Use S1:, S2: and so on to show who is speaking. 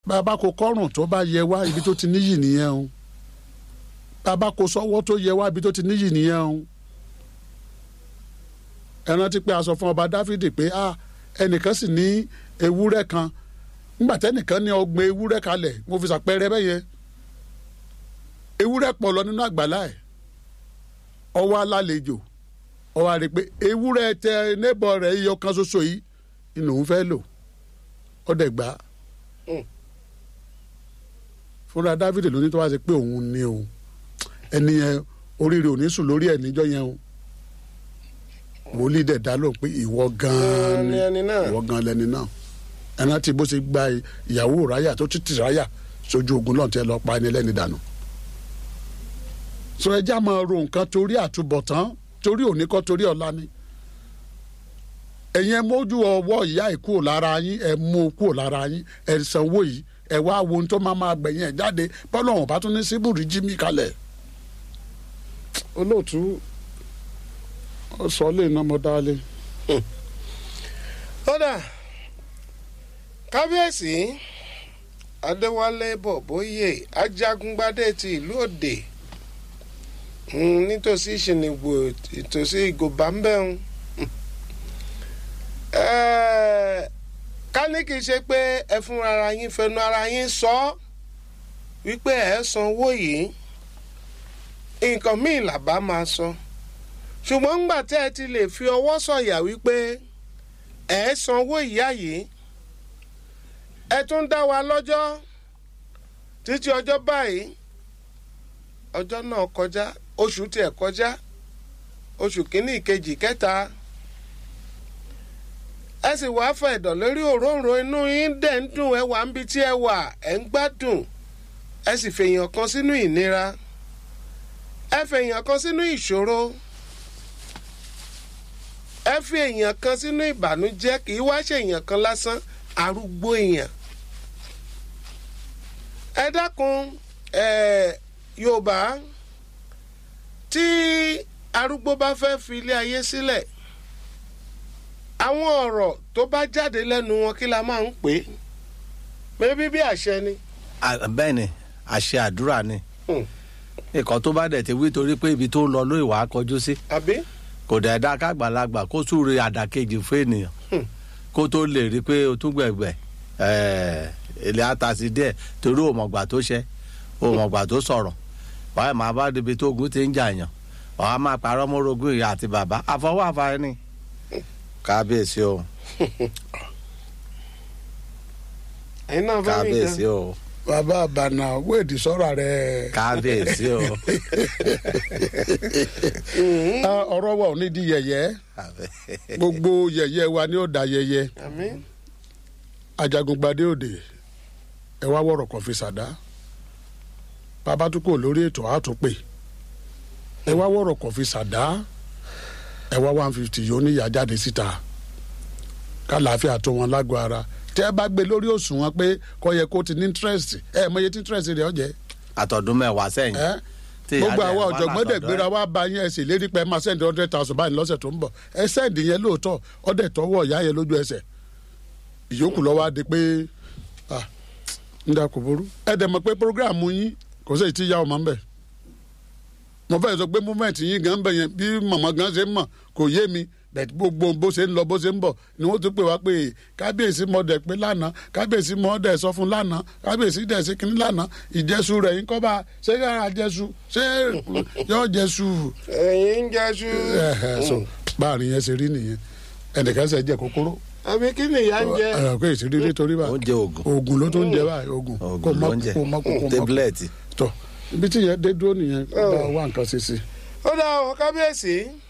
S1: bàbá kò kọ́rùn tó bá yẹ wá ibi tó ti níyì nìyẹn o bàbá kò sọ́wọ́ tó yẹ wá ibi tó ti níyì nìyẹn o ẹ rántí pé a sọ fún ọba dáfídì pé a ẹnìkan sì ní ewúrẹ́ kan nígbà tẹ́nìkan ní ọgbọ̀n ewúrẹ́ kalẹ̀ mo fi ṣàpẹẹrẹ bẹ́yẹ ewúrẹ́ pọ̀ lọ nínú àgbàlá ẹ̀ ọwọ́ alálejò ọwọ́ àrè pé ewúrẹ́ tẹ nébọ̀ rẹ̀ iyọ̀ kan ṣoṣo yìí ni òun fẹ́ lò ọdẹ gbà á fúnra dávidi ló ní tó wá ṣe pé òun ni o ẹni yẹn oríire ò ní sùn lórí ẹ̀ níjọ́ yẹn o wòlíì dẹ̀ dá lóhùn pé ìwọ gan-an ni
S2: ẹni náà.
S1: ìwọ gan-an lẹni náà ẹni tí bó ṣe gba ìyàwó ráyà tó títí ráyà sójú ogun náà tẹ lọ pa ẹni lẹ́ni dànù. sọ ẹjá máa ro nǹkan torí àtúbọ̀tán torí òní kọ́ torí ọ̀la ni. ẹ̀yin ẹ mójú ọwọ́ ìyá ẹ̀ kúrò lára yín ẹ mú o kúrò lára yín ẹ sanwó yìí ẹ wá wo ohun tó máa máa gbẹ̀yìn ẹ̀ jáde bọ́lá ọ̀hún bá tún ní síbùrì jí mi kalẹ̀. olóòtú ó sọ lè ná mo dálé.
S2: kódà kábíyèsí adéwálé bọ̀bóyè ajagungbadé ti ìlú òde mm, nítòsí ìṣìnìgbò ìtòsí ìgòbá ń bẹ̀ ń. ká ní kì í ṣe pé ẹ fún ara yín fẹnu ara yín sọ wípé ẹ sanwó yìí nǹkan míì làbá máa sọ ṣùgbọ́n ńgbà tí ẹ ti lè fi ọwọ́ sọ̀yà wípé ẹ sanwó ìyá yìí ẹ tún dá wa lọ́jọ́ títí ọjọ́ báyìí ọjọ́ náà kọjá oṣù tiẹ̀ kọjá oṣù kínní ìkejì kẹta ẹ sì wá fẹ́ ẹ̀dọ̀ lórí òróǹro inú yín dẹ̀ ń dùn ẹ wà ń bi tí ẹ wà ẹ ń gbádùn ẹ sì fèèyàn kan sínú ìnira ẹ fèèyàn kan sínú ìṣòro ẹ fi èèyàn kan sínú ìbànújẹ́ kì í wá ṣe èèyàn kan lásán arúgbó èèyàn ẹ dákun ẹ yorùbá tí arúgbó bá fẹ́ fi ilé ayé sílẹ̀ àwọn ọ̀rọ̀ tó bá jáde lẹ́nu wọn kí la máa ń pè é mẹ́bí bí àṣẹ ni.
S3: bẹ́ẹ̀ ni àṣẹ àdúrà ni
S2: Hmm.
S3: nǹkan tó bá dẹ̀ ti wí torí pé ibi tó ń lọ ló ìwà kọjú sí
S2: àbí
S3: kò dẹ̀ dá kágbàlagbà kó súre àdàkejì fún ènìyàn
S2: Hmm.
S3: kó tó lè rí i pé o tún gbẹ̀gbẹ̀ ilé àtàsí díẹ̀ torí òmọ̀gbà tó ṣẹ́ òmọ̀gbà tó sọ̀rọ̀ wàá máa bá débi tó ogun ti ń jà yàn wàá máa parọ́ mọ́rogún ìyá àti bàbá àfọwọ́ àfààní ni kábíyèsí o
S2: ẹ̀yin náà fẹ́ mi
S3: kábíyèsí o
S1: bàbá àbànà wéèdì sọ́ra rẹ̀.
S3: kábíyèsí o
S1: Ah, ọ̀rọ̀ wa ò ní di yẹ̀yẹ́ gbogbo yẹ̀yẹ́ wa ni ó da yẹ̀yẹ́
S2: àmì
S1: ajagungbadé òde ẹ wá wọ̀rọ̀ kan fi ṣàdá bàbá tún kò lórí ètò àtúnpè ẹ wá wọ̀rọ̀ kan fi ṣàdá ẹ wá one fifty yóò níyà jáde síta kálàáfíà tó wọn lágọ̀ọ́ ara tẹ́ ẹ bá gbé lórí òṣùwọ̀n pé kò yẹ kó ti ní interest ẹ mọ iye tí interest rẹ̀ ọ̀jẹ̀
S3: àtọ̀dún mẹ́wàá sẹ́yìn
S1: ẹ
S3: tí ìyá
S1: gbogbo
S3: dẹ̀
S1: àwọn
S3: wá
S1: ọ̀jọ̀gbọ́n dẹ̀
S3: látọ̀dọ̀
S1: gbéra
S3: ẹ̀.
S1: wá bá yín ẹ sì lérí pé ẹ máa sẹ́ndì hundred thousand báyìí lọ́sẹ̀ tó ń bọ̀ ẹ sẹ́ndì yẹn lóòótọ́ ọdẹ tọwọ́ ìyá yẹn lójú ẹsẹ̀ ìyókù lọ́wọ́ á di pé ah ń dà kò burú ẹ dẹ̀ mọ̀ pé programu yín kò sí èyí tí ìyá ọmọ ń bẹ̀ mo fẹ́ sọ pé movement yín gan ń bẹ̀ yẹn bí màmá gan ṣe ń mọ̀ kò yé mi bẹ̀t gbogbo bó ṣe ń lọ bó ṣe ń bọ̀ ni wọ́n tún pè wá pé kábíyèsí mọ̀ dẹ̀ pé lánàá kábíyèsí mọ̀ dẹ̀ sọ fún lánàá kábíyèsí dẹ̀ sí kínní lánàá ìjẹ́sù rẹ̀ yín kọ́ bá ṣé yàrá jẹ́sù ṣé yọ jẹ́sù
S2: ẹ̀yin ń jẹ́sú.
S1: ẹ̀hẹ̀ so báàrin yẹn ṣe rí nìyẹn ẹnìkan ṣe jẹ kókóró
S2: àbí kí ni ìyá ń jẹ.
S1: ẹ kò èsì rí nítorí bá
S3: oúnjẹ oògùn
S1: oògùn ló tó ń jẹ báyìí oògùn kò
S3: oògùn
S1: mọ
S3: ló ń jẹ
S1: kò mọ kò mọ
S3: tébúlẹ̀tì
S1: tọ ibi tí yẹn dé dúró nìyẹn bá wà nǹkan ṣe sí i.
S2: ó dá ọ kábíyèsí